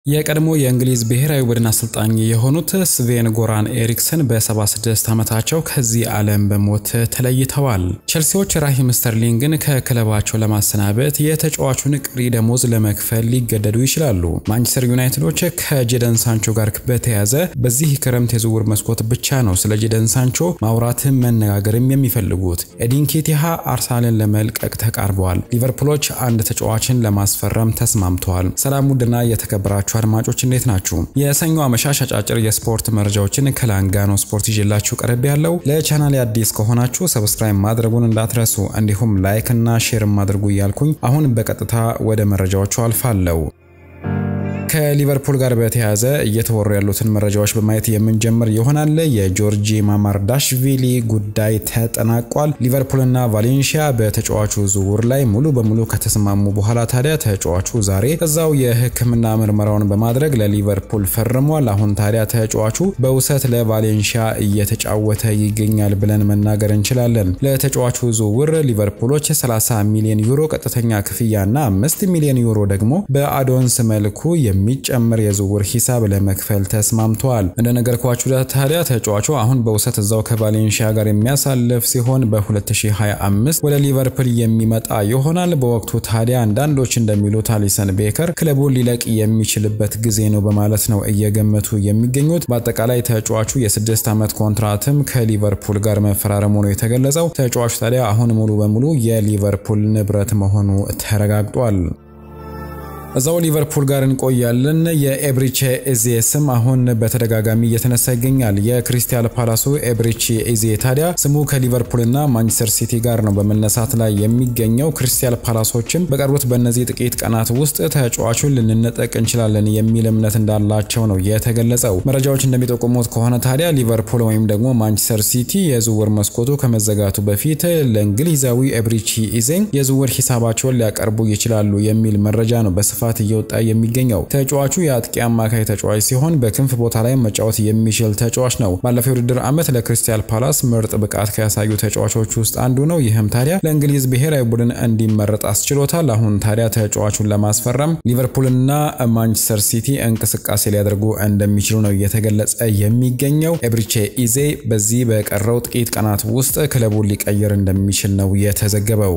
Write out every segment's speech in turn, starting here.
የቀድሞ የእንግሊዝ ብሔራዊ ቡድን አሰልጣኝ የሆኑት ስቬን ጎራን ኤሪክሰን በ76 ዓመታቸው ከዚህ ዓለም በሞት ተለይተዋል። ቸልሲዎች ራሂም ስተርሊንግን ከክለባቸው ለማሰናበት የተጫዋቹን ቀሪ ደሞዝ ለመክፈል ሊገደዱ ይችላሉ። ማንቸስተር ዩናይትዶች ከጄደን ሳንቾ ጋር በተያያዘ በዚህ ክረምት የዝውውር መስኮት ብቻ ነው ስለ ጄደን ሳንቾ ማውራትም መነጋገርም የሚፈልጉት። ኤዲን ኬቲሃ አርሰናልን ለመልቀቅ ተቃርበዋል። ሊቨርፑሎች አንድ ተጫዋችን ለማስፈረም ተስማምተዋል። ሰላም ውድና የተከበራችሁ አድማጮች እንዴት ናችሁ? የሰኞ አመሻሽ አጫጭር የስፖርት መረጃዎችን ከላንጋኖ ስፖርት ይዤላችሁ ቀረብ ያለው። ለቻናል አዲስ ከሆናችሁ ሰብስክራይብ ማድረጉን እንዳትረሱ፣ እንዲሁም ላይክ እና ሼርም አድርጉ እያልኩኝ አሁን በቀጥታ ወደ መረጃዎቹ አልፋለሁ። ከሊቨርፑል ጋር በተያያዘ እየተወሩ ያሉትን መረጃዎች በማየት የምንጀምር ይሆናል። የጆርጂ ማማርዳሽቪሊ ጉዳይ ተጠናቋል። ሊቨርፑልና ቫሌንሺያ በተጫዋቹ ዝውውር ላይ ሙሉ በሙሉ ከተስማሙ በኋላ ታዲያ ተጫዋቹ ዛሬ እዛው የሕክምና ምርመራውን በማድረግ ለሊቨርፑል ፈርሟል። አሁን ታዲያ ተጫዋቹ በውሰት ለቫሌንሺያ እየተጫወተ ይገኛል ብለን መናገር እንችላለን። ለተጫዋቹ ዝውውር ሊቨርፑሎች 30 ሚሊዮን ዩሮ ቀጥተኛ ክፍያና 5 ሚሊዮን ዩሮ ደግሞ በአዶንስ መልኩ የሚጨምር የዝውውር ሂሳብ ለመክፈል ተስማምተዋል። እንደነገርኳችሁ ታዲያ ተጫዋቹ አሁን በውሰት እዛው ከቫሌንሺያ ጋር የሚያሳልፍ ሲሆን በ2025 ወደ ሊቨርፑል የሚመጣ ይሆናል። በወቅቱ ታዲያ አንዳንዶች እንደሚሉት አሊሰን ቤከር ክለቡን ሊለቅ የሚችልበት ጊዜ ነው በማለት ነው እየገመቱ የሚገኙት። በአጠቃላይ ተጫዋቹ የስድስት ዓመት ኮንትራትም ከሊቨርፑል ጋር መፈራረሙ ነው የተገለጸው። ተጫዋቹ ታዲያ አሁን ሙሉ በሙሉ የሊቨርፑል ንብረት መሆኑ ተረጋግጧል። እዛው ሊቨርፑል ጋር እንቆያለን። የኤብሪቼ ኤዜ ስም አሁን በተደጋጋሚ እየተነሳ ይገኛል። የክሪስታል ፓላሱ ኤብሪቼ ኤዜ ታዲያ ስሙ ከሊቨርፑልና ማንቸስተር ሲቲ ጋር ነው በመነሳት ላይ የሚገኘው። ክሪስታል ፓላሶችም በቀሩት በእነዚህ ጥቂት ቀናት ውስጥ ተጫዋቹን ልንነጠቅ እንችላለን የሚል እምነት እንዳላቸው ነው የተገለጸው። መረጃዎች እንደሚጠቁሙት ከሆነ ታዲያ ሊቨርፑል ወይም ደግሞ ማንቸስተር ሲቲ የዝውውር መስኮቱ ከመዘጋቱ በፊት ለእንግሊዛዊ ኤብሪቼ ኤዜ የዝውውር ሂሳባቸውን ሊያቀርቡ ይችላሉ የሚል መረጃ ነው በስፋት እየወጣ የሚገኘው ተጫዋቹ የአጥቂ አማካይ ተጫዋች ሲሆን በክንፍ ቦታ ላይ መጫወት የሚችል ተጫዋች ነው። ባለፈው የውድድር ዓመት ለክሪስታል ፓላስ ምርጥ ብቃት ከያሳዩ ተጫዋቾች ውስጥ አንዱ ነው። ይህም ታዲያ ለእንግሊዝ ብሔራዊ ቡድን እንዲመረጥ አስችሎታል። አሁን ታዲያ ተጫዋቹን ለማስፈረም ሊቨርፑልና ማንቸስተር ሲቲ እንቅስቃሴ ሊያደርጉ እንደሚችሉ ነው እየተገለጸ የሚገኘው። ኤብሪቼ ኢዜ በዚህ በቀረው ጥቂት ቀናት ውስጥ ክለቡን ሊቀይር እንደሚችል ነው የተዘገበው።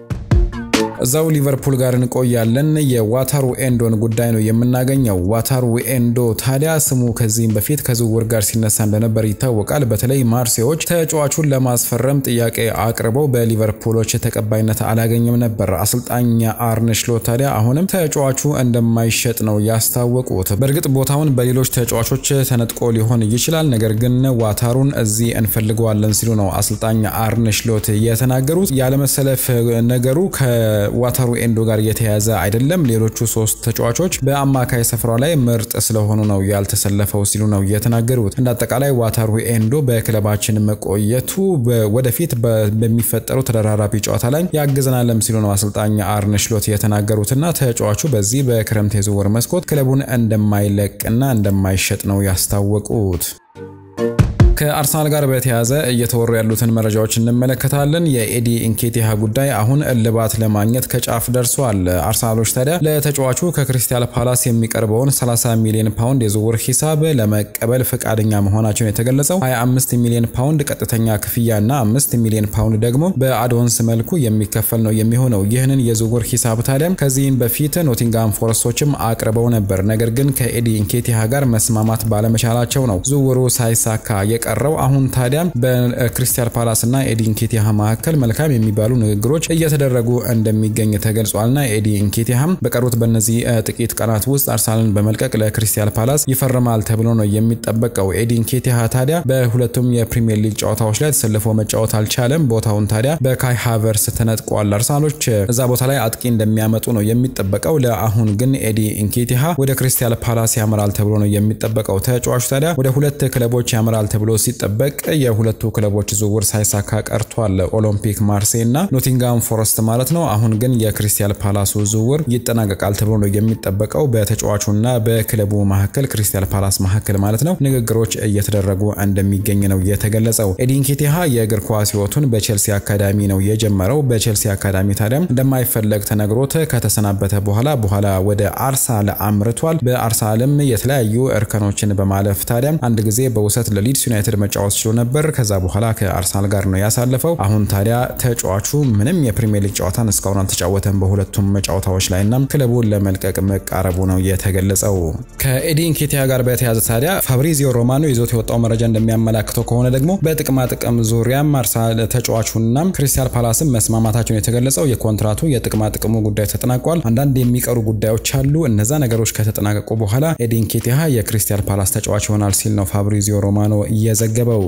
እዛው ሊቨርፑል ጋር እንቆያለን። የዋታሩ ኤንዶን ጉዳይ ነው የምናገኘው። ዋታሩ ኤንዶ ታዲያ ስሙ ከዚህም በፊት ከዝውውር ጋር ሲነሳ እንደነበር ይታወቃል። በተለይ ማርሴዎች ተጫዋቹን ለማስፈረም ጥያቄ አቅርበው በሊቨርፑሎች ተቀባይነት አላገኘም ነበር። አሰልጣኝ አርነ ስሎት ታዲያ አሁንም ተጫዋቹ እንደማይሸጥ ነው ያስታወቁት። በእርግጥ ቦታውን በሌሎች ተጫዋቾች ተነጥቆ ሊሆን ይችላል፣ ነገር ግን ዋታሩን እዚህ እንፈልገዋለን ሲሉ ነው አሰልጣኝ አርነ ስሎት የተናገሩት። ያለመሰለፍ ነገሩ ዋታሩ ኤንዶ ጋር የተያዘ አይደለም። ሌሎቹ ሶስት ተጫዋቾች በአማካይ ስፍራው ላይ ምርጥ ስለሆኑ ነው ያልተሰለፈው ሲሉ ነው የተናገሩት። እንደ አጠቃላይ ዋታሩ ኤንዶ በክለባችን መቆየቱ ወደፊት በሚፈጠሩ ተደራራቢ ጨዋታ ላይ ያግዘናለም ሲሉ ነው አሰልጣኝ አርነ ስሎት የተናገሩትና ተጫዋቹ በዚህ በክረምት የዝውውር መስኮት ክለቡን እንደማይለቅና እንደማይሸጥ ነው ያስታወቁት። ከአርሰናል ጋር በተያያዘ እየተወሩ ያሉትን መረጃዎች እንመለከታለን። የኤዲ ኢንኬቲሃ ጉዳይ አሁን እልባት ለማግኘት ከጫፍ ደርሷል። አርሰናሎች ታዲያ ለተጫዋቹ ከክሪስታል ፓላስ የሚቀርበውን 30 ሚሊዮን ፓውንድ የዝውውር ሂሳብ ለመቀበል ፈቃደኛ መሆናቸውን የተገለጸው 25 ሚሊዮን ፓውንድ ቀጥተኛ ክፍያና 5 ሚሊዮን ፓውንድ ደግሞ በአዶንስ መልኩ የሚከፈል ነው የሚሆነው። ይህንን የዝውውር ሂሳብ ታዲያ ከዚህም በፊት ኖቲንጋም ፎረስቶችም አቅርበው ነበር። ነገር ግን ከኤዲ ኢንኬቲሃ ጋር መስማማት ባለመቻላቸው ነው ዝውውሩ ሳይሳካ ቀረው አሁን ታዲያ በክሪስታል ፓላስ እና ኤዲ ኢንኬቲሃ መካከል መልካም የሚባሉ ንግግሮች እየተደረጉ እንደሚገኝ ተገልጿልና ኤዲ ኢንኬቲሃም በቀሩት በእነዚህ ጥቂት ቀናት ውስጥ አርሰናልን በመልቀቅ ለክሪስታል ፓላስ ይፈርማል ተብሎ ነው የሚጠበቀው። ኤዲ ኢንኬቲሃ ታዲያ በሁለቱም የፕሪሚየር ሊግ ጨዋታዎች ላይ ተሰልፎ መጫወት አልቻለም። ቦታውን ታዲያ በካይ ሃቨርስ ተነጥቋል። አርሰናሎች እዛ ቦታ ላይ አጥቂ እንደሚያመጡ ነው የሚጠበቀው። ለአሁን ግን ኤዲ ኢንኬቲሃ ወደ ክሪስታል ፓላስ ያመራል ተብሎ ነው የሚጠበቀው። ተጫዋቹ ታዲያ ወደ ሁለት ክለቦች ያመራል ተብሎ ሲጠበቅ የሁለቱ ክለቦች ዝውውር ሳይሳካ ቀርቷል። ኦሎምፒክ ማርሴይ እና ኖቲንጋም ፎረስት ማለት ነው። አሁን ግን የክሪስታል ፓላሱ ዝውውር ይጠናቀቃል ተብሎ ነው የሚጠበቀው። በተጫዋቹና በክለቡ መካከል ክሪስታል ፓላስ መካከል ማለት ነው ንግግሮች እየተደረጉ እንደሚገኝ ነው የተገለጸው። ኤዲን ኬቲሃ የእግር ኳስ ሕይወቱን በቼልሲ አካዳሚ ነው የጀመረው። በቼልሲ አካዳሚ ታዲያም እንደማይፈለግ ተነግሮት ከተሰናበተ በኋላ በኋላ ወደ አርሰናል አምርቷል። በአርሰናልም የተለያዩ እርከኖችን በማለፍ ታዲያም አንድ ጊዜ በውሰት ለሊድስ ዩናይትድ መጫወት ችሎ ነበር። ከዛ በኋላ ከአርሰናል ጋር ነው ያሳለፈው። አሁን ታዲያ ተጫዋቹ ምንም የፕሪሚየር ሊግ ጨዋታን እስካሁን አልተጫወተም በሁለቱም ጨዋታዎች ላይ እና ክለቡን ለመልቀቅ መቃረቡ ነው የተገለጸው። ከኤዲን ኬቲያ ጋር በተያያዘ ታዲያ ፋብሪዚዮ ሮማኖ ይዞት የወጣው መረጃ እንደሚያመላክተው ከሆነ ደግሞ በጥቅማ ጥቅም ዙሪያም አርሰናል ተጫዋቹና ክሪስታል ፓላስም መስማማታቸውን የተገለጸው የኮንትራቱ የጥቅማ ጥቅሙ ጉዳይ ተጠናቋል። አንዳንድ የሚቀሩ ጉዳዮች አሉ። እነዛ ነገሮች ከተጠናቀቁ በኋላ ኤዲን ኬቲያ የክሪስታል ፓላስ ተጫዋች ይሆናል ሲል ነው ፋብሪዚዮ ሮማኖ እየዘገበው።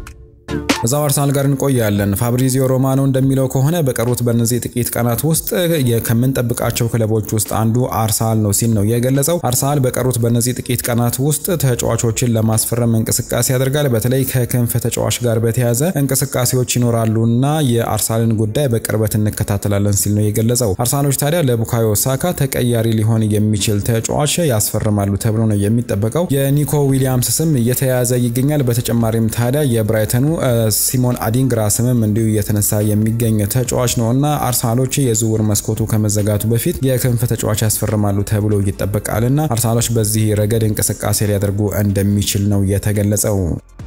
እዛው አርሰናል ጋር እንቆያለን። ፋብሪዚዮ ሮማኖ እንደሚለው ከሆነ በቀሩት በእነዚህ ጥቂት ቀናት ውስጥ ከምንጠብቃቸው ክለቦች ውስጥ አንዱ አርሰናል ነው ሲል ነው የገለጸው። አርሰናል በቀሩት በእነዚህ ጥቂት ቀናት ውስጥ ተጫዋቾችን ለማስፈረም እንቅስቃሴ ያደርጋል። በተለይ ከክንፍ ተጫዋች ጋር በተያያዘ እንቅስቃሴዎች ይኖራሉና የአርሰናልን ጉዳይ በቅርበት እንከታተላለን ሲል ነው የገለጸው። አርሰናሎች ታዲያ ለቡካዮ ሳካ ተቀያሪ ሊሆን የሚችል ተጫዋች ያስፈርማሉ ተብሎ ነው የሚጠበቀው። የኒኮ ዊሊያምስ ስም እየተያያዘ ይገኛል። በተጨማሪም ታዲያ የብራይተኑ ሲሞን አዲንግራ ስምም እንዲሁ እየተነሳ የሚገኝ ተጫዋች ነው እና አርሰናሎች የዝውውር መስኮቱ ከመዘጋቱ በፊት የክንፍ ተጫዋች ያስፈርማሉ ተብሎ ይጠበቃልና አርሰናሎች በዚህ ረገድ እንቅስቃሴ ሊያደርጉ እንደሚችል ነው የተገለጸው።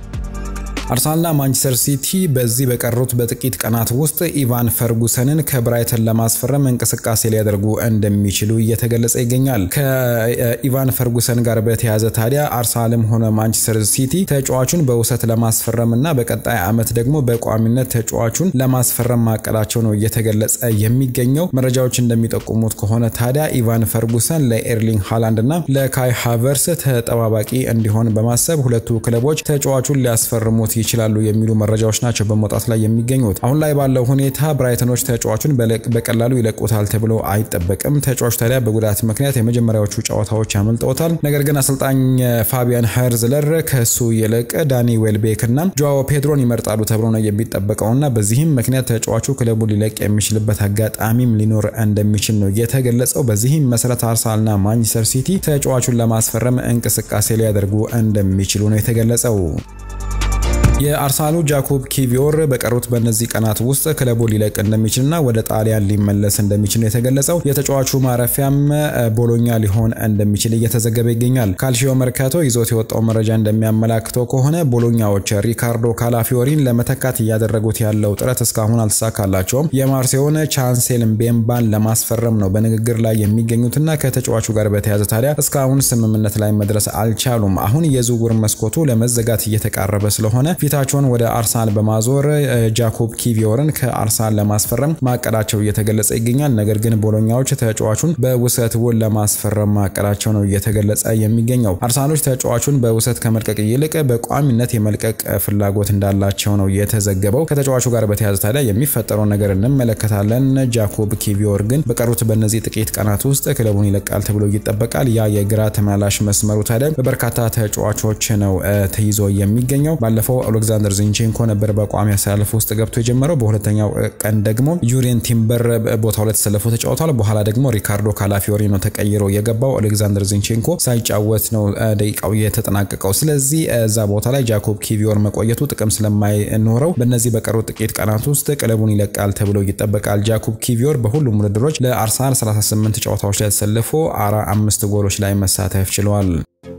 አርሰናልና ማንቸስተር ሲቲ በዚህ በቀሩት በጥቂት ቀናት ውስጥ ኢቫን ፈርጉሰንን ከብራይተን ለማስፈረም እንቅስቃሴ ሊያደርጉ እንደሚችሉ እየተገለጸ ይገኛል። ከኢቫን ፈርጉሰን ጋር በተያያዘ ታዲያ አርሰናልም ሆነ ማንቸስተር ሲቲ ተጫዋቹን በውሰት ለማስፈረም እና በቀጣይ ዓመት ደግሞ በቋሚነት ተጫዋቹን ለማስፈረም ማቀዳቸው ነው እየተገለጸ የሚገኘው። መረጃዎች እንደሚጠቁሙት ከሆነ ታዲያ ኢቫን ፈርጉሰን ለኤርሊንግ ሃላንድ እና ለካይ ሃቨርስ ተጠባባቂ እንዲሆን በማሰብ ሁለቱ ክለቦች ተጫዋቹን ሊያስፈርሙት ይችላሉ የሚሉ መረጃዎች ናቸው በመውጣት ላይ የሚገኙት። አሁን ላይ ባለው ሁኔታ ብራይተኖች ተጫዋቹን በቀላሉ ይለቁታል ተብሎ አይጠበቅም። ተጫዋቹ ታዲያ በጉዳት ምክንያት የመጀመሪያዎቹ ጨዋታዎች ያመልጠውታል። ነገር ግን አሰልጣኝ ፋቢያን ሀርዝለር ከሱ ይልቅ ዳኒ ዌልቤክ እና ጆዋዎ ፔድሮን ይመርጣሉ ተብሎ ነው የሚጠበቀውና በዚህም ምክንያት ተጫዋቹ ክለቡ ሊለቅ የሚችልበት አጋጣሚም ሊኖር እንደሚችል ነው የተገለጸው። በዚህም መሰረት አርሰናልና ማንቸስተር ሲቲ ተጫዋቹን ለማስፈረም እንቅስቃሴ ሊያደርጉ እንደሚችሉ ነው የተገለጸው። የአርሰናሉ ጃኮብ ኪቪዮር በቀሩት በእነዚህ ቀናት ውስጥ ክለቡ ሊለቅ እንደሚችልና ወደ ጣሊያን ሊመለስ እንደሚችል የተገለጸው የተጫዋቹ ማረፊያም ቦሎኛ ሊሆን እንደሚችል እየተዘገበ ይገኛል። ካልሺዮ መርካቶ ይዞት የወጣው መረጃ እንደሚያመላክተው ከሆነ ቦሎኛዎች ሪካርዶ ካላፊዮሪን ለመተካት እያደረጉት ያለው ጥረት እስካሁን አልተሳካላቸውም። የማርሴውን ቻንሴል ምቤምባን ለማስፈረም ነው በንግግር ላይ የሚገኙትና ከተጫዋቹ ጋር በተያያዘ ታዲያ እስካሁን ስምምነት ላይ መድረስ አልቻሉም። አሁን የዝውውር መስኮቱ ለመዘጋት እየተቃረበ ስለሆነ ፊታቸውን ወደ አርሰናል በማዞር ጃኮብ ኪቪዮርን ከአርሰናል ለማስፈረም ማቀዳቸው እየተገለጸ ይገኛል። ነገር ግን ቦሎኛዎች ተጫዋቹን በውሰት ውል ለማስፈረም ማቀዳቸው ነው እየተገለጸ የሚገኘው። አርሰናሎች ተጫዋቹን በውሰት ከመልቀቅ ይልቅ በቋሚነት የመልቀቅ ፍላጎት እንዳላቸው ነው የተዘገበው። ከተጫዋቹ ጋር በተያያዘ ታዲያ የሚፈጠረውን ነገር እንመለከታለን። ጃኮብ ኪቪዮር ግን በቀሩት በእነዚህ ጥቂት ቀናት ውስጥ ክለቡን ይለቃል ተብሎ ይጠበቃል። ያ የግራ ተመላላሽ መስመሩ ታዲያ በበርካታ ተጫዋቾች ነው ተይዞ የሚገኘው። ባለፈው አሌክዛንደር ዚንቼንኮ ነበር በቋሚ አሰላለፍ ውስጥ ገብቶ የጀመረው። በሁለተኛው ቀን ደግሞ ዩሪየን ቲምበር ቦታው ላይ ተሰልፎ ተጫውቷል። በኋላ ደግሞ ሪካርዶ ካላፊዮሪ ነው ተቀይሮ የገባው። አሌክዛንደር ዚንቼንኮ ሳይጫወት ነው ደቂቃው የተጠናቀቀው። ስለዚህ እዛ ቦታ ላይ ጃኮብ ኪቪዮር መቆየቱ ጥቅም ስለማይኖረው በእነዚህ በቀሩት ጥቂት ቀናት ውስጥ ክለቡን ይለቃል ተብሎ ይጠበቃል። ጃኮብ ኪቪዮር በሁሉም ውድድሮች ለአርሰናል 38 ጨዋታዎች ላይ ተሰልፎ አራ አምስት ጎሎች ላይ መሳተፍ ችለዋል።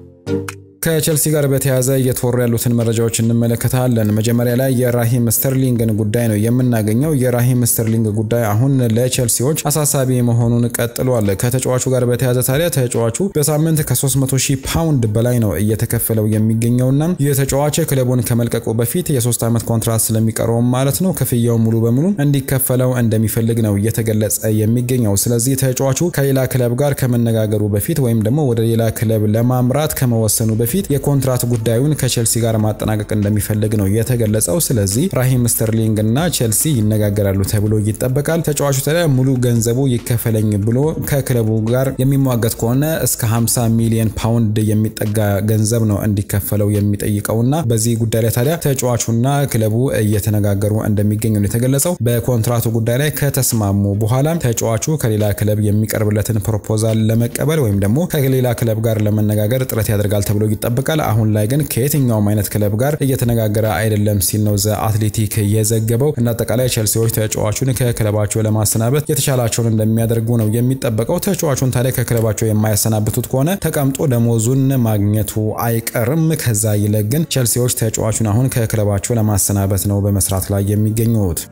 ከቸልሲ ጋር በተያያዘ እየተወሩ ያሉትን መረጃዎች እንመለከታለን። መጀመሪያ ላይ የራሂም ስተርሊንግን ጉዳይ ነው የምናገኘው። የራሂም ስተርሊንግ ጉዳይ አሁን ለቸልሲዎች አሳሳቢ መሆኑን ቀጥሏል። ከተጫዋቹ ጋር በተያያዘ ታዲያ ተጫዋቹ በሳምንት ከ300 ሺህ ፓውንድ በላይ ነው እየተከፈለው የሚገኘውና የተጫዋች ክለቡን ከመልቀቁ በፊት የሶስት ዓመት ኮንትራት ስለሚቀረውም ማለት ነው ክፍያው ሙሉ በሙሉ እንዲከፈለው እንደሚፈልግ ነው እየተገለጸ የሚገኘው። ስለዚህ ተጫዋቹ ከሌላ ክለብ ጋር ከመነጋገሩ በፊት ወይም ደግሞ ወደ ሌላ ክለብ ለማምራት ከመወሰኑ በፊት በፊት የኮንትራት ጉዳዩን ከቼልሲ ጋር ማጠናቀቅ እንደሚፈልግ ነው የተገለጸው። ስለዚህ ራሂም ስተርሊንግ እና ቼልሲ ይነጋገራሉ ተብሎ ይጠበቃል። ተጫዋቹ ታዲያ ሙሉ ገንዘቡ ይከፈለኝ ብሎ ከክለቡ ጋር የሚሟገት ከሆነ እስከ 50 ሚሊዮን ፓውንድ የሚጠጋ ገንዘብ ነው እንዲከፈለው የሚጠይቀውና በዚህ ጉዳይ ላይ ታዲያ ተጫዋቹና ክለቡ እየተነጋገሩ እንደሚገኙ ነው የተገለጸው። በኮንትራቱ ጉዳይ ላይ ከተስማሙ በኋላ ተጫዋቹ ከሌላ ክለብ የሚቀርብለትን ፕሮፖዛል ለመቀበል ወይም ደግሞ ከሌላ ክለብ ጋር ለመነጋገር ጥረት ያደርጋል ተብሎ ይጠበቃል። አሁን ላይ ግን ከየትኛውም አይነት ክለብ ጋር እየተነጋገረ አይደለም ሲል ነው ዘ አትሌቲክ የዘገበው። እንደ አጠቃላይ ቼልሲዎች ተጫዋቹን ከክለባቸው ለማሰናበት የተቻላቸውን እንደሚያደርጉ ነው የሚጠበቀው። ተጫዋቹን ታዲያ ከክለባቸው የማያሰናብቱት ከሆነ ተቀምጦ ደሞዙን ማግኘቱ አይቀርም። ከዛ ይልቅ ግን ቼልሲዎች ተጫዋቹን አሁን ከክለባቸው ለማሰናበት ነው በመስራት ላይ የሚገኙት።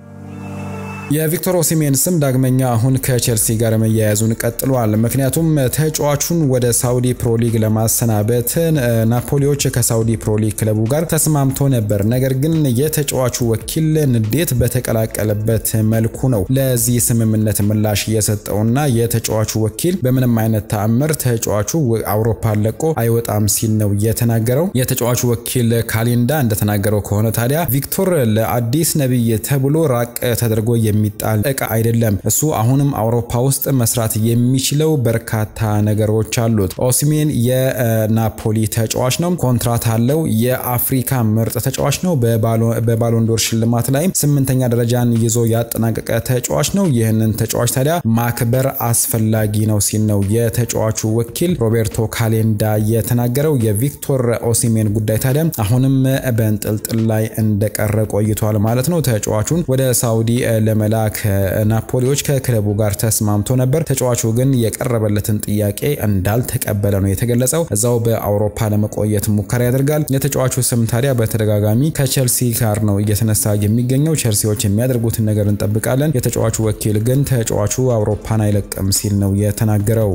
የቪክቶር ኦሲሜን ስም ዳግመኛ አሁን ከቼልሲ ጋር መያያዙን ቀጥሏል። ምክንያቱም ተጫዋቹን ወደ ሳውዲ ፕሮሊግ ለማሰናበት ናፖሊዎች ከሳውዲ ፕሮሊግ ክለቡ ጋር ተስማምቶ ነበር። ነገር ግን የተጫዋቹ ወኪል ንዴት በተቀላቀለበት መልኩ ነው ለዚህ ስምምነት ምላሽ የሰጠውና የተጫዋቹ ወኪል በምንም አይነት ተአምር ተጫዋቹ አውሮፓ ለቆ አይወጣም ሲል ነው የተናገረው። የተጫዋቹ ወኪል ካሊንዳ እንደተናገረው ከሆነ ታዲያ ቪክቶር ለአዲስ ነብይ ተብሎ ራቅ ተደርጎ የሚጣል እቃ አይደለም። እሱ አሁንም አውሮፓ ውስጥ መስራት የሚችለው በርካታ ነገሮች አሉት። ኦሲሜን የናፖሊ ተጫዋች ነው፣ ኮንትራት አለው። የአፍሪካ ምርጥ ተጫዋች ነው። በባሎንዶር ሽልማት ላይም ስምንተኛ ደረጃን ይዞ ያጠናቀቀ ተጫዋች ነው። ይህንን ተጫዋች ታዲያ ማክበር አስፈላጊ ነው ሲል ነው የተጫዋቹ ወኪል ሮቤርቶ ካሌንዳ የተናገረው። የቪክቶር ኦሲሜን ጉዳይ ታዲያ አሁንም በእንጥልጥል ላይ እንደቀረ ቆይቷል ማለት ነው። ተጫዋቹን ወደ ሳውዲ ለመላክ ናፖሊዎች ከክለቡ ጋር ተስማምቶ ነበር። ተጫዋቹ ግን የቀረበለትን ጥያቄ እንዳልተቀበለ ነው የተገለጸው። እዛው በአውሮፓ ለመቆየት ሙከራ ያደርጋል። የተጫዋቹ ስም ታዲያ በተደጋጋሚ ከቼልሲ ጋር ነው እየተነሳ የሚገኘው። ቼልሲዎች የሚያደርጉትን ነገር እንጠብቃለን። የተጫዋቹ ወኪል ግን ተጫዋቹ አውሮፓን አይለቅም ሲል ነው የተናገረው።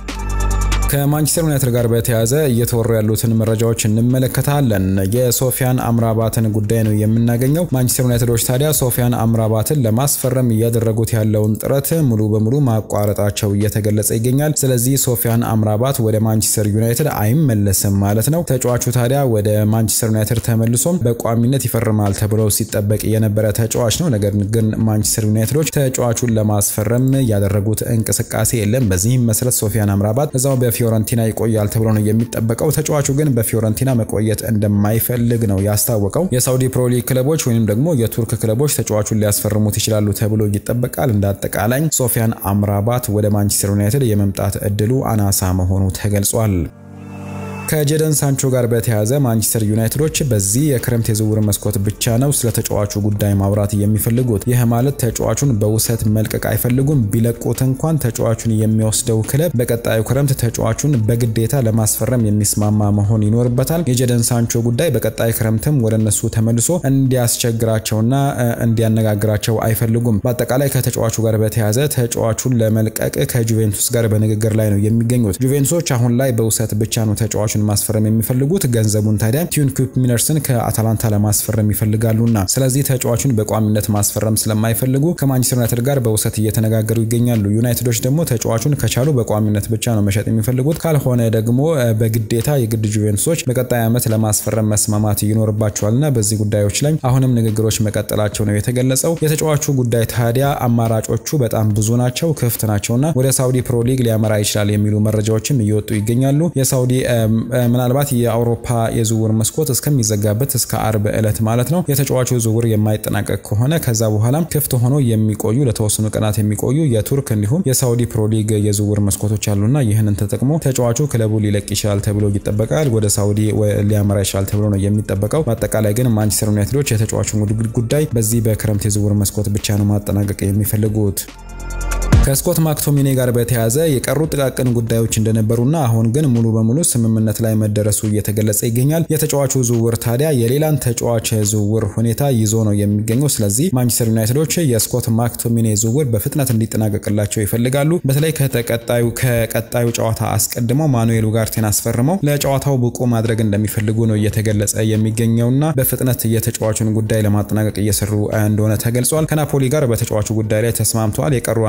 ከማንቸስተር ዩናይትድ ጋር በተያያዘ እየተወሩ ያሉትን መረጃዎች እንመለከታለን። የሶፊያን አምራባትን ጉዳይ ነው የምናገኘው። ማንቸስተር ዩናይትዶች ታዲያ ሶፊያን አምራባትን ለማስፈረም እያደረጉት ያለውን ጥረት ሙሉ በሙሉ ማቋረጣቸው እየተገለጸ ይገኛል። ስለዚህ ሶፊያን አምራባት ወደ ማንቸስተር ዩናይትድ አይመለስም ማለት ነው። ተጫዋቹ ታዲያ ወደ ማንቸስተር ዩናይትድ ተመልሶም በቋሚነት ይፈርማል ተብሎ ሲጠበቅ የነበረ ተጫዋች ነው። ነገር ግን ማንቸስተር ዩናይትዶች ተጫዋቹን ለማስፈረም ያደረጉት እንቅስቃሴ የለም። በዚህም መሰረት ሶፊያን አምራባት እዛው በፊዮረንቲና ይቆያል ተብሎ ነው የሚጠበቀው። ተጫዋቹ ግን በፊዮረንቲና መቆየት እንደማይፈልግ ነው ያስታወቀው። የሳውዲ ፕሮሊግ ክለቦች ወይም ደግሞ የቱርክ ክለቦች ተጫዋቹን ሊያስፈርሙት ይችላሉ ተብሎ ይጠበቃል። እንደ አጠቃላይ ሶፊያን አምራባት ወደ ማንቸስተር ዩናይትድ የመምጣት እድሉ አናሳ መሆኑ ተገልጿል። ከጄደን ሳንቾ ጋር በተያያዘ ማንቸስተር ዩናይትዶች በዚህ የክረምት የዝውውር መስኮት ብቻ ነው ስለ ተጫዋቹ ጉዳይ ማውራት የሚፈልጉት። ይህ ማለት ተጫዋቹን በውሰት መልቀቅ አይፈልጉም። ቢለቁት እንኳን ተጫዋቹን የሚወስደው ክለብ በቀጣዩ ክረምት ተጫዋቹን በግዴታ ለማስፈረም የሚስማማ መሆን ይኖርበታል። የጄደን ሳንቾ ጉዳይ በቀጣይ ክረምትም ወደ እነሱ ተመልሶ እንዲያስቸግራቸውና እንዲያነጋግራቸው አይፈልጉም። በአጠቃላይ ከተጫዋቹ ጋር በተያያዘ ተጫዋቹን ለመልቀቅ ከጁቬንቱስ ጋር በንግግር ላይ ነው የሚገኙት። ጁቬንቱሶች አሁን ላይ በውሰት ብቻ ነው ተጫዋቹን ማስፈረም የሚፈልጉት ገንዘቡን ታዲያ ቲዩን ኩፕ ሚነርስን ከአታላንታ ለማስፈረም ይፈልጋሉና ስለዚህ ተጫዋቹን በቋሚነት ማስፈረም ስለማይፈልጉ ከማንቸስተር ዩናይትድ ጋር በውሰት እየተነጋገሩ ይገኛሉ። ዩናይትዶች ደግሞ ተጫዋቹን ከቻሉ በቋሚነት ብቻ ነው መሸጥ የሚፈልጉት፣ ካልሆነ ደግሞ በግዴታ የግድ ጁቬንቱሶች በቀጣይ ዓመት ለማስፈረም መስማማት ይኖርባቸዋልና በዚህ ጉዳዮች ላይ አሁንም ንግግሮች መቀጠላቸው ነው የተገለጸው። የተጫዋቹ ጉዳይ ታዲያ አማራጮቹ በጣም ብዙ ናቸው፣ ክፍት ናቸውና ወደ ሳውዲ ፕሮ ሊግ ሊያመራ ይችላል የሚሉ መረጃዎችም እየወጡ ይገኛሉ። የሳውዲ ምናልባት የአውሮፓ የዝውውር መስኮት እስከሚዘጋበት እስከ አርብ ዕለት ማለት ነው የተጫዋቹ ዝውውር የማይጠናቀቅ ከሆነ ከዛ በኋላ ክፍት ሆኖ የሚቆዩ ለተወሰኑ ቀናት የሚቆዩ የቱርክ እንዲሁም የሳውዲ ፕሮሊግ የዝውውር መስኮቶች አሉና ይህንን ተጠቅሞ ተጫዋቹ ክለቡ ሊለቅ ይችላል ተብሎ ይጠበቃል። ወደ ሳውዲ ሊያመራ ይችላል ተብሎ ነው የሚጠበቀው። በአጠቃላይ ግን ማንቸስተር ዩናይትዶች የተጫዋቹን ጉዳይ በዚህ በክረምት የዝውውር መስኮት ብቻ ነው ማጠናቀቅ የሚፈልጉት። ከስኮት ማክቶሚኔ ጋር በተያያዘ የቀሩ ጥቃቅን ጉዳዮች እንደነበሩና አሁን ግን ሙሉ በሙሉ ስምምነት ላይ መደረሱ እየተገለጸ ይገኛል። የተጫዋቹ ዝውውር ታዲያ የሌላን ተጫዋች ዝውውር ሁኔታ ይዞ ነው የሚገኘው። ስለዚህ ማንቸስተር ዩናይትዶች የስኮት ማክቶሚኔ ዝውውር በፍጥነት እንዲጠናቀቅላቸው ይፈልጋሉ። በተለይ ከተቀጣዩ ከቀጣዩ ጨዋታ አስቀድመው ማኑኤል ኡጋርቴን አስፈርመው ለጨዋታው ብቁ ማድረግ እንደሚፈልጉ ነው እየተገለጸ የሚገኘውና በፍጥነት የተጫዋቹን ጉዳይ ለማጠናቀቅ እየሰሩ እንደሆነ ተገልጿል። ከናፖሊ ጋር በተጫዋቹ ጉዳይ ላይ ተስማምተዋል። የቀሩ አንዳንድ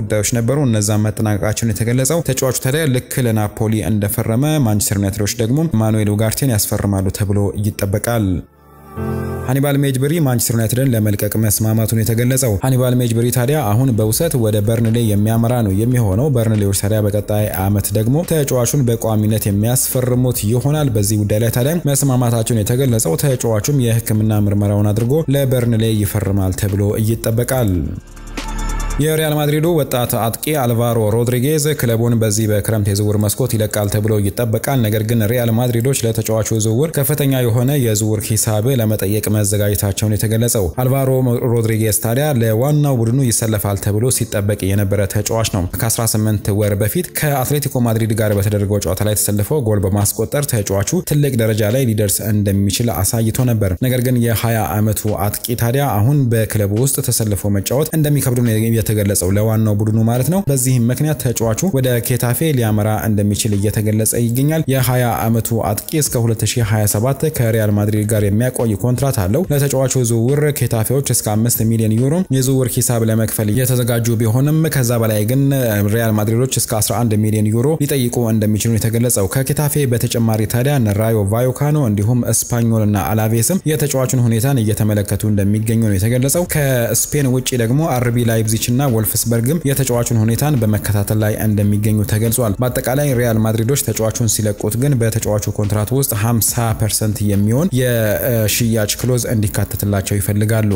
ጉዳዮች ነበሩ። እነዛም መጠናቀቃቸውን የተገለጸው ተጫዋቹ ታዲያ ልክ ለናፖሊ እንደፈረመ ማንቸስተር ዩናይትዶች ደግሞ ማኑኤል ኡጋርቴን ያስፈርማሉ ተብሎ ይጠበቃል። ሃኒባል ሜጅብሪ ማንቸስተር ዩናይትድን ለመልቀቅ መስማማቱን የተገለጸው። ሃኒባል ሜጅብሪ ታዲያ አሁን በውሰት ወደ በርንሌ የሚያመራ ነው የሚሆነው። በርንሌዎች ታዲያ በቀጣይ ዓመት ደግሞ ተጫዋቹን በቋሚነት የሚያስፈርሙት ይሆናል። በዚህ ጉዳይ ላይ ታዲያ መስማማታቸውን የተገለጸው ተጫዋቹም የሕክምና ምርመራውን አድርጎ ለበርንሌ ይፈርማል ተብሎ ይጠበቃል። የሪያል ማድሪዱ ወጣት አጥቂ አልቫሮ ሮድሪጌዝ ክለቡን በዚህ በክረምት የዝውውር መስኮት ይለቃል ተብሎ ይጠበቃል። ነገር ግን ሪያል ማድሪዶች ለተጫዋቹ ዝውውር ከፍተኛ የሆነ የዝውውር ሂሳብ ለመጠየቅ መዘጋጀታቸውን የተገለጸው አልቫሮ ሮድሪጌዝ ታዲያ ለዋናው ቡድኑ ይሰለፋል ተብሎ ሲጠበቅ የነበረ ተጫዋች ነው። ከ18 ወር በፊት ከአትሌቲኮ ማድሪድ ጋር በተደረገው ጨዋታ ላይ ተሰልፈው ጎል በማስቆጠር ተጫዋቹ ትልቅ ደረጃ ላይ ሊደርስ እንደሚችል አሳይቶ ነበር። ነገር ግን የ20 ዓመቱ አጥቂ ታዲያ አሁን በክለቡ ውስጥ ተሰልፎ መጫወት እንደሚከብዱ የተገለጸው ለዋናው ቡድኑ ማለት ነው። በዚህም ምክንያት ተጫዋቹ ወደ ኬታፌ ሊያመራ እንደሚችል እየተገለጸ ይገኛል። የ20 ዓመቱ አጥቂ እስከ 2027 ከሪያል ማድሪድ ጋር የሚያቆይ ኮንትራት አለው። ለተጫዋቹ ዝውውር ኬታፌዎች እስከ 5 ሚሊዮን ዩሮ የዝውውር ሂሳብ ለመክፈል እየተዘጋጁ ቢሆንም ከዛ በላይ ግን ሪያል ማድሪዶች እስከ 11 ሚሊዮን ዩሮ ሊጠይቁ እንደሚችሉ የተገለጸው። ከኬታፌ በተጨማሪ ታዲያ ራዮ ቫዮካኖ እንዲሁም ስፓኞል እና አላቬስም የተጫዋቹን ሁኔታን እየተመለከቱ እንደሚገኙ ነው የተገለጸው። ከስፔን ውጭ ደግሞ አርቢ ላይፕዚች እና ወልፍስበርግም የተጫዋቹን ሁኔታን በመከታተል ላይ እንደሚገኙ ተገልጿል። በአጠቃላይ ሪያል ማድሪዶች ተጫዋቹን ሲለቁት ግን በተጫዋቹ ኮንትራት ውስጥ 50 ፐርሰንት የሚሆን የሽያጭ ክሎዝ እንዲካተትላቸው ይፈልጋሉ።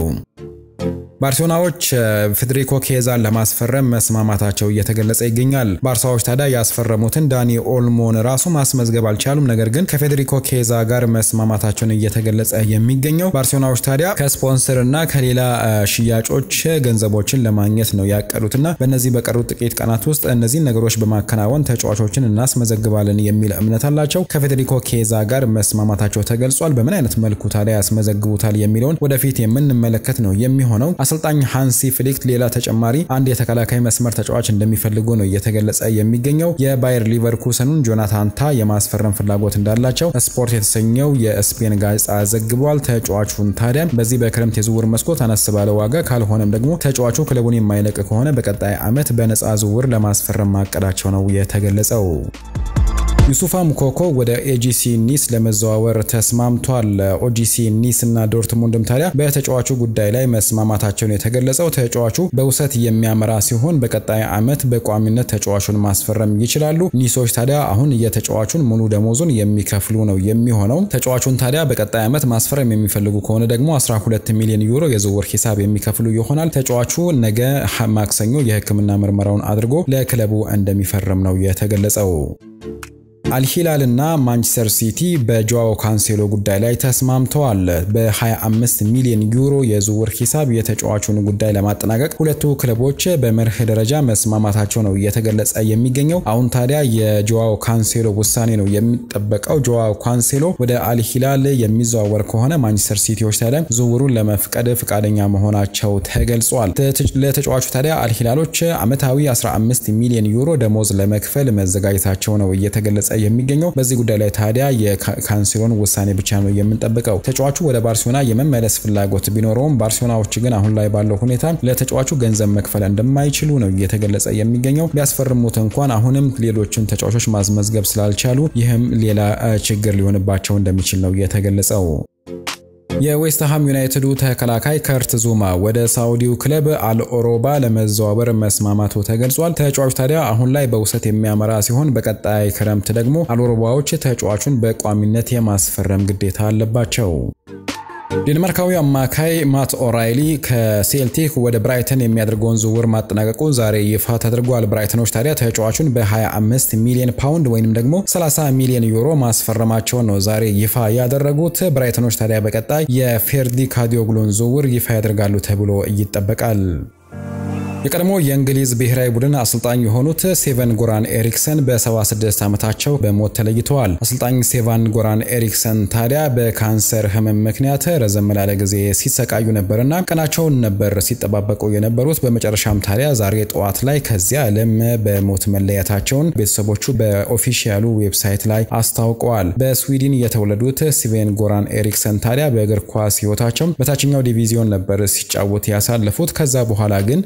ባርሴሎናዎች ፌዴሪኮ ኬዛን ለማስፈረም መስማማታቸው እየተገለጸ ይገኛል። ባርሳዎች ታዲያ ያስፈረሙትን ዳኒ ኦልሞን ራሱ ማስመዝገብ አልቻሉም። ነገር ግን ከፌዴሪኮ ኬዛ ጋር መስማማታቸውን እየተገለጸ የሚገኘው ባርሴሎናዎች ታዲያ ከስፖንሰር እና ከሌላ ሽያጮች ገንዘቦችን ለማግኘት ነው ያቀዱትና በእነዚህ በቀሩት ጥቂት ቀናት ውስጥ እነዚህን ነገሮች በማከናወን ተጫዋቾችን እናስመዘግባለን የሚል እምነት አላቸው። ከፌዴሪኮ ኬዛ ጋር መስማማታቸው ተገልጿል። በምን አይነት መልኩ ታዲያ ያስመዘግቡታል የሚለውን ወደፊት የምንመለከት ነው የሚሆነው። አሰልጣኝ ሃንሲ ፍሊክት ሌላ ተጨማሪ አንድ የተከላካይ መስመር ተጫዋች እንደሚፈልጉ ነው እየተገለጸ የሚገኘው። የባየር ሊቨርኩሰኑን ጆናታን ታ የማስፈረም ፍላጎት እንዳላቸው ስፖርት የተሰኘው የስፔን ጋዜጣ ዘግቧል። ተጫዋቹን ታዲያ በዚህ በክረምት የዝውውር መስኮት አነስ ባለ ዋጋ ካልሆነም ደግሞ ተጫዋቹ ክለቡን የማይለቅ ከሆነ በቀጣይ ዓመት በነፃ ዝውውር ለማስፈረም ማቀዳቸው ነው የተገለጸው። ዩሱፋ ሙኮኮ ወደ ኤጂሲ ኒስ ለመዘዋወር ተስማምቷል። ኦጂሲ ኒስ እና ዶርትሙንድም ታዲያ በተጫዋቹ ጉዳይ ላይ መስማማታቸውን የተገለጸው ተጫዋቹ በውሰት የሚያመራ ሲሆን በቀጣይ ዓመት በቋሚነት ተጫዋቹን ማስፈረም ይችላሉ። ኒሶች ታዲያ አሁን የተጫዋቹን ሙሉ ደሞዙን የሚከፍሉ ነው የሚሆነው። ተጫዋቹን ታዲያ በቀጣይ ዓመት ማስፈረም የሚፈልጉ ከሆነ ደግሞ 12 ሚሊዮን ዩሮ የዝውውር ሂሳብ የሚከፍሉ ይሆናል። ተጫዋቹ ነገ ማክሰኞ የሕክምና ምርመራውን አድርጎ ለክለቡ እንደሚፈርም ነው የተገለጸው። አልሂላል እና ማንቸስተር ሲቲ በጆዋው ካንሴሎ ጉዳይ ላይ ተስማምተዋል። በ25 ሚሊዮን ዩሮ የዝውውር ሂሳብ የተጫዋቹን ጉዳይ ለማጠናቀቅ ሁለቱ ክለቦች በመርህ ደረጃ መስማማታቸው ነው እየተገለጸ የሚገኘው። አሁን ታዲያ የጆዋው ካንሴሎ ውሳኔ ነው የሚጠበቀው። ጆዋው ካንሴሎ ወደ አልሂላል የሚዘዋወር ከሆነ ማንቸስተር ሲቲዎች ታዲያ ዝውውሩን ለመፍቀድ ፈቃደኛ መሆናቸው ተገልጿል። ለተጫዋቹ ታዲያ አልሂላሎች ዓመታዊ 15 ሚሊዮን ዩሮ ደሞዝ ለመክፈል መዘጋጀታቸው ነው እየተገለጸ የሚገኘው በዚህ ጉዳይ ላይ ታዲያ የካንሴሎን ውሳኔ ብቻ ነው የምንጠብቀው። ተጫዋቹ ወደ ባርሴሎና የመመለስ ፍላጎት ቢኖረውም ባርሴሎናዎች ግን አሁን ላይ ባለው ሁኔታ ለተጫዋቹ ገንዘብ መክፈል እንደማይችሉ ነው እየተገለጸ የሚገኘው። ቢያስፈርሙት እንኳን አሁንም ሌሎችን ተጫዋቾች ማስመዝገብ ስላልቻሉ ይህም ሌላ ችግር ሊሆንባቸው እንደሚችል ነው የተገለጸው። የዌስትሃም ዩናይትዱ ተከላካይ ከርት ዙማ ወደ ሳውዲው ክለብ አልኦሮባ ለመዘዋወር መስማማቱ ተገልጿል። ተጫዋቹ ታዲያ አሁን ላይ በውሰት የሚያመራ ሲሆን በቀጣይ ክረምት ደግሞ አልኦሮባዎች ተጫዋቹን በቋሚነት የማስፈረም ግዴታ አለባቸው። ዴንማርካዊ አማካይ ማት ኦራይሊ ከሴልቲክ ወደ ብራይተን የሚያደርገውን ዝውውር ማጠናቀቁ ዛሬ ይፋ ተደርጓል። ብራይተኖች ታዲያ ተጫዋቹን በ25 ሚሊዮን ፓውንድ ወይም ደግሞ 30 ሚሊዮን ዩሮ ማስፈረማቸውን ነው ዛሬ ይፋ ያደረጉት። ብራይተኖች ታዲያ በቀጣይ የፌርዲ ካዲዮግሉን ዝውውር ይፋ ያደርጋሉ ተብሎ ይጠበቃል። የቀድሞ የእንግሊዝ ብሔራዊ ቡድን አሰልጣኝ የሆኑት ሴቨን ጎራን ኤሪክሰን በ76 ዓመታቸው በሞት ተለይተዋል። አሰልጣኝ ሴቫን ጎራን ኤሪክሰን ታዲያ በካንሰር ሕመም ምክንያት ረዘም ላለ ጊዜ ሲሰቃዩ ነበርና ቀናቸውን ነበር ሲጠባበቁ የነበሩት። በመጨረሻም ታዲያ ዛሬ ጠዋት ላይ ከዚያ ዓለም በሞት መለያታቸውን ቤተሰቦቹ በኦፊሻሉ ዌብሳይት ላይ አስታውቀዋል። በስዊድን የተወለዱት ሴቬን ጎራን ኤሪክሰን ታዲያ በእግር ኳስ ሕይወታቸው በታችኛው ዲቪዚዮን ነበር ሲጫወት ያሳለፉት። ከዛ በኋላ ግን በአሰልጣኝ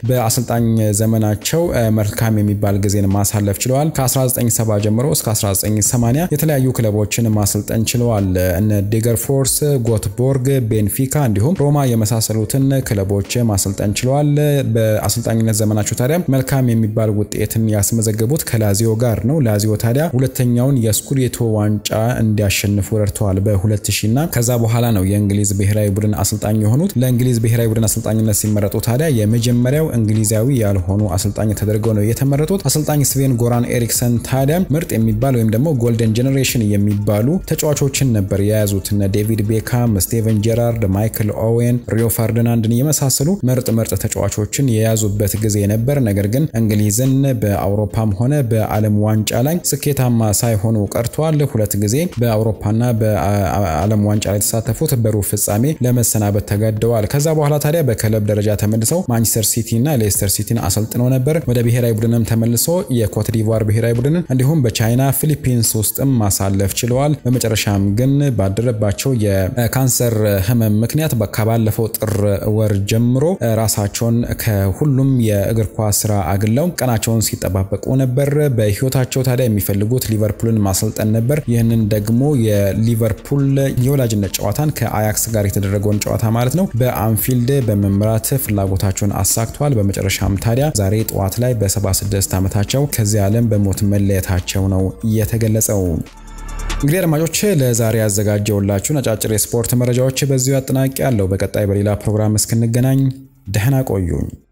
በአሰልጣኝ ዘመናቸው መልካም የሚባል ጊዜን ማሳለፍ ችለዋል። ከ1970 ጀምሮ እስከ 1980 የተለያዩ ክለቦችን ማሰልጠን ችለዋል። እነ ዴገርፎርስ፣ ጎትቦርግ፣ ቤንፊካ እንዲሁም ሮማ የመሳሰሉትን ክለቦች ማሰልጠን ችለዋል። በአሰልጣኝነት ዘመናቸው ታዲያ መልካም የሚባል ውጤትን ያስመዘገቡት ከላዚዮ ጋር ነው። ላዚዮ ታዲያ ሁለተኛውን የስኩዴቶ ዋንጫ እንዲያሸንፉ ረድተዋል በ2000 እና ከዛ በኋላ ነው የእንግሊዝ ብሔራዊ ቡድን አሰልጣኝ የሆኑት። ለእንግሊዝ ብሔራዊ ቡድን አሰልጣኝነት ሲመረጡ ታዲያ የመጀመሪያው እንግሊዛዊ ያልሆኑ አሰልጣኝ ተደርገው ነው የተመረጡት። አሰልጣኝ ስቬን ጎራን ኤሪክሰን ታዲያ ምርጥ የሚባል ወይም ደግሞ ጎልደን ጄኔሬሽን የሚባሉ ተጫዋቾችን ነበር የያዙት። እነ ዴቪድ ቤካም፣ ስቴቨን ጄራርድ፣ ማይክል ኦዌን፣ ሪዮ ፈርዲናንድን የመሳሰሉ ምርጥ ምርጥ ተጫዋቾችን የያዙበት ጊዜ ነበር። ነገር ግን እንግሊዝን በአውሮፓም ሆነ በዓለም ዋንጫ ላይ ስኬታማ ሳይሆኑ ቀርተዋል። ሁለት ጊዜ በአውሮፓና በዓለም ዋንጫ ላይ የተሳተፉት በሩብ ፍጻሜ ለመሰናበት ተገደዋል። ከዛ በኋላ ታዲያ በክለብ ደረጃ ተመልሰው ማንቸስተር ሲቲ እና ሌስተር ሲቲን አሰልጥነው ነበር። ወደ ብሔራዊ ቡድንም ተመልሶ የኮት ዲቫር ብሔራዊ ቡድንን እንዲሁም በቻይና ፊሊፒንስ ውስጥም ማሳለፍ ችለዋል። በመጨረሻም ግን ባደረባቸው የካንሰር ህመም ምክንያት ከባለፈው ጥር ወር ጀምሮ ራሳቸውን ከሁሉም የእግር ኳስ ስራ አግለው ቀናቸውን ሲጠባበቁ ነበር። በህይወታቸው ታዲያ የሚፈልጉት ሊቨርፑልን ማሰልጠን ነበር። ይህንን ደግሞ የሊቨርፑል የወላጅነት ጨዋታን ከአያክስ ጋር የተደረገውን ጨዋታ ማለት ነው በአንፊልድ በመምራት ፍላጎታቸውን አሳክተዋል። በመጨረሻም ታዲያ ዛሬ ጠዋት ላይ በ76 ዓመታቸው ከዚህ ዓለም በሞት መለየታቸው ነው የተገለጸው። እንግዲህ አድማጮች ለዛሬ ያዘጋጀውላችሁን አጫጭር የስፖርት መረጃዎች በዚሁ አጠናቂ ያለው። በቀጣይ በሌላ ፕሮግራም እስክንገናኝ ደህና ቆዩኝ።